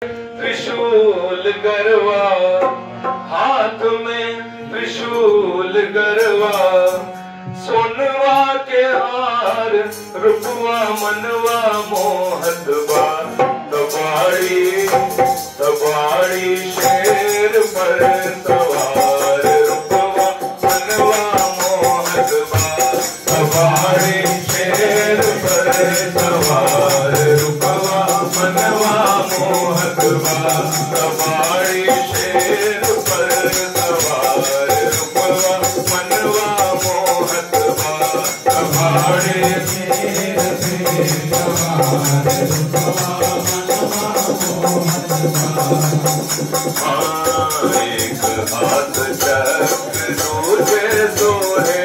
त्रिशूल गरवा हाथ में त्रिशूल गरवा सोनवा के हार रुपवा मनवा मोहत बा तबाड़ी तबाड़ी शेर पर सवार रुपवा मनवा मोहत बा तबाड़ी शेर पर सवार रुपवा मनवा मोहत बा तबाड़ी शेर पर सवार रुपवा मनवा मोहत बा तबाड़ी एक हाथ चक्र दूजे सोहे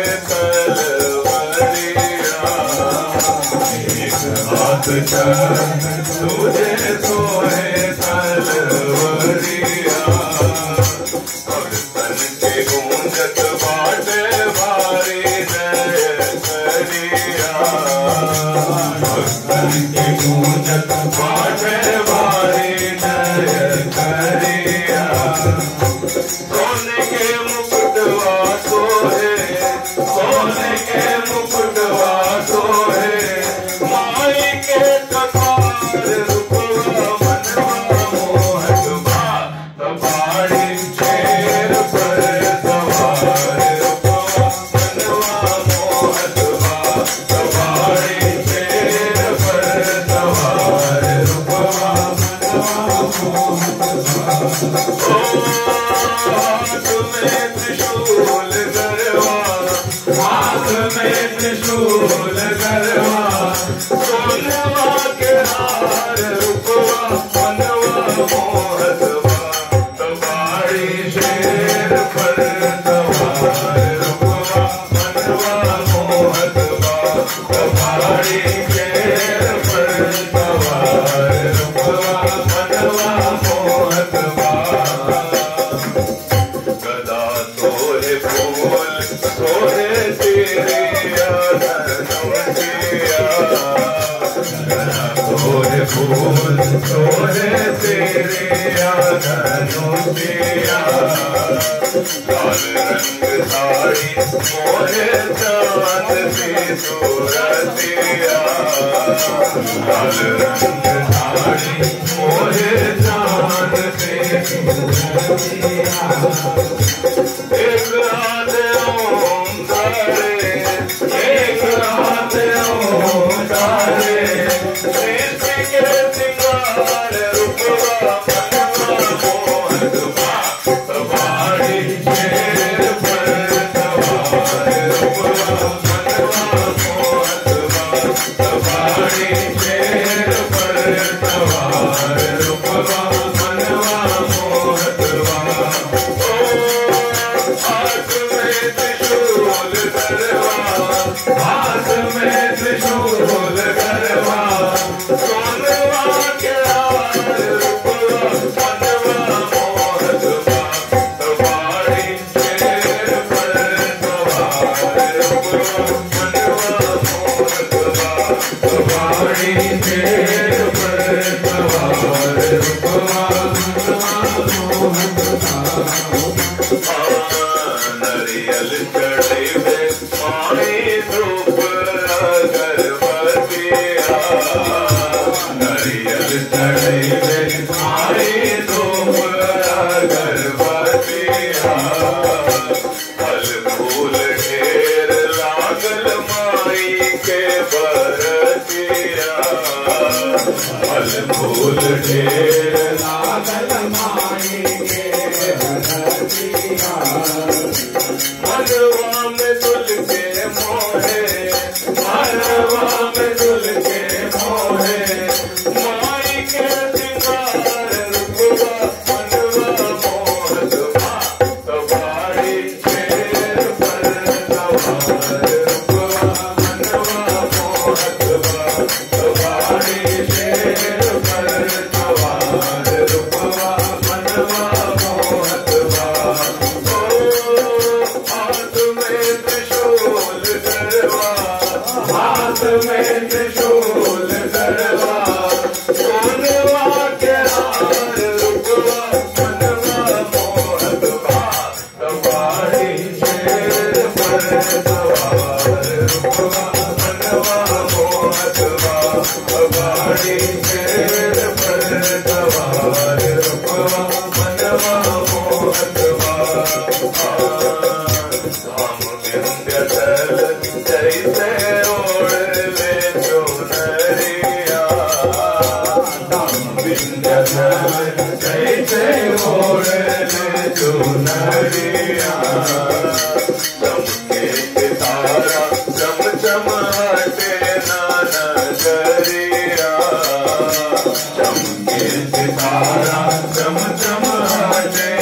तलवरिया एक हाथ चक्र दूजे सोहे तलवरिया और तन के गूंजत बाटे भारी जय करिया और तन के गूंजत बाटे भारी जय करिया सोने के मुकुटवा सोहे सोने के मुकुटवा सोहे माई के कपार रुपवा मनवा मोहत बा तबाड़ी शेर पर सवार रुपवा मनवा मोहत बा तबाड़ी शेर पर सवार रुपवा हाथ में त्रिशूल गरवा हाथ में त्रिशूल गरवा सोनवा के हार रुपवा मनवा मोहत बा तबाड़ी शेर पर सवार रुपवा मनवा मोहत बा तबाड़ी शेर पर सवार रुपवा मनवा मोहत बा गदा सोहे फूल सोहे तेरे नमकिया गदा सोहे फूल सोहे तेरे नमकिया लाल रंग साड़ी मोहे चांद सी सूरतिया लाल रंग साड़ी मोहे चांद सी एक रात ओम तारे एक रात ओम तारे प्रीति के सिंगार रुपवा मनवा मोहत बा तबाड़ी शेर पर सवार रुपवा मनवा मोहत बा तबाड़ी शेर पर सवार रुपवा मनवा मोहत बा हाथ में त्रिशूल गरवा हाथ में त्रिशूल गरवा सोनवा के हार रुपवा मनवा मोहत बा तबाड़ी शेर पर सवार रुपवा मनवा मोहत बा तबाड़ी शेर पर सवार रुपवा मनवा मोहत नरियल चढ़े में माई धूप अगरबत्तिया नरियल चढ़े में माई धूप अगरबत्तिया फल फूल ढेर लागल माई के बरतिया फल फूल ढेर लागल माई के बरतिया मनवा में दुल के मोहे मनवा में दुल के मोहे माई के सिंगार रुपवा मनवा मोहत बा तबाड़ी शेर पर सवार रुपवा मनवा मोहत बा तबाड़ी शेर पर सवार रुपवा चम चम हटे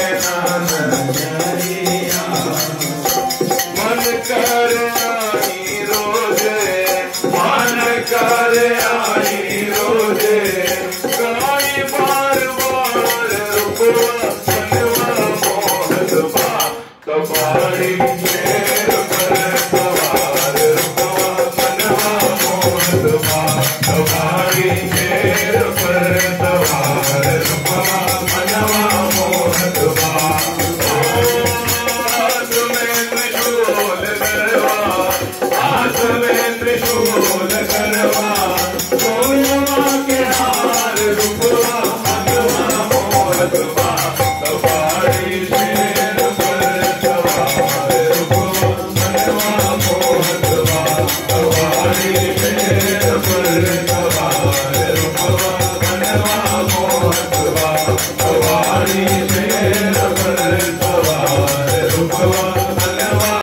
मन कर आई रोजे मन कर आई रोजे गाई बार बार रुकवा मनवा मोहतबा कबाड़ी शेर पर सवार रुकवा मनवा मोहतबा कबाड़ी शेर पर